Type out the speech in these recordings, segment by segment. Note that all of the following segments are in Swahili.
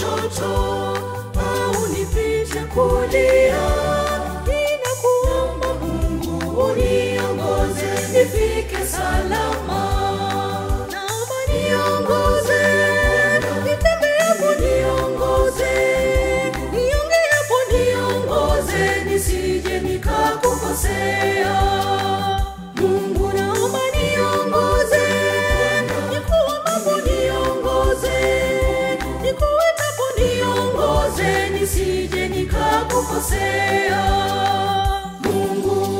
kushoto au nipite kulia. Ninakuomba Mungu uniongoze nifike salama. Naomba niongoze, nitembeapo niongoze, niongeapo niongoze, nisije nikakukosea. Mungu naomba niongoze, nikuombapo niongoze, nikuwekapo niongoze, nisije nikakukosea. Mungu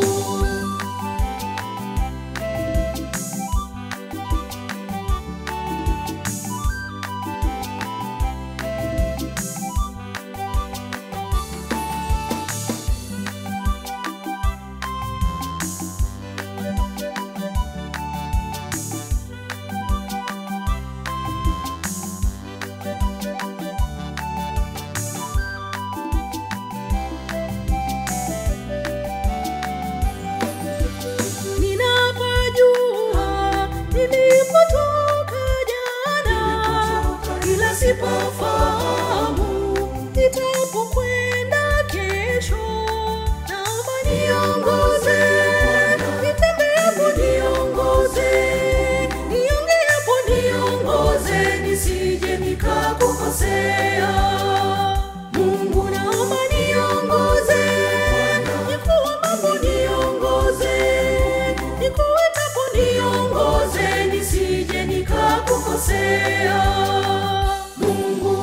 ninapajua nilipotoka jana, ila sipafahamu nitapokwenda kesho. Naomba niongoze, nitembeapo niongoze, niongeapo niongoze, nisije nikakukosea. Mungu naomba niongoze, nikuombapo niongoze, nikuwekapo niongoze, nisije nikakukosea. Mungu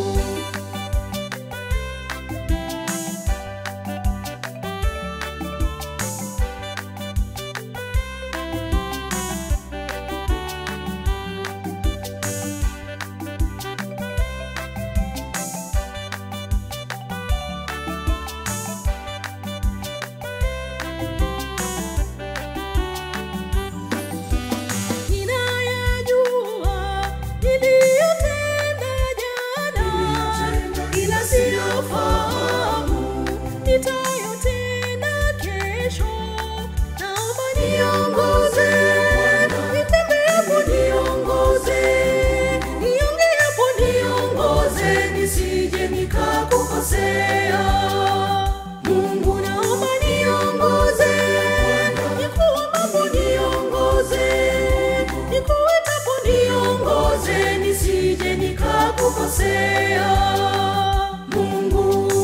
ninayajua niliyotenda jana, ila siyafahamu nitayotenda kesho. Naomba niongoze, nitembeapo niongoze, niongeapo niongoze, nisije nikakukosea. Mungu naomba niongoze, nikuombapo niongoze, nikuwekapo niongoze, nisije nikakukosea. Mungu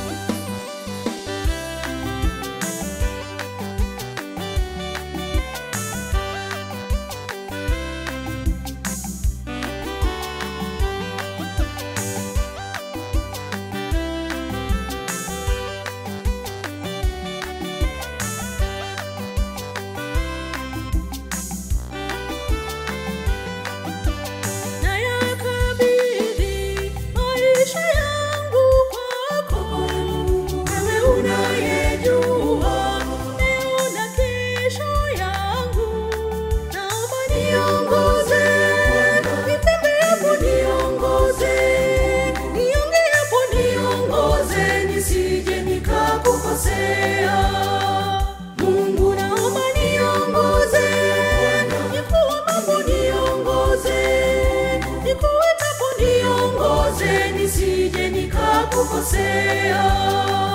nayakabidhi maisha yangu kwako, wewe unayejua leo na kesho yangu. Naomba niongoze, nitembeapo niongoze, niongeapo niongoze, nisije nikakukosea. Mungu naomba niongoze, nikuombapo niongoze, nikuwekapo niongoze, nisije nikakukosea.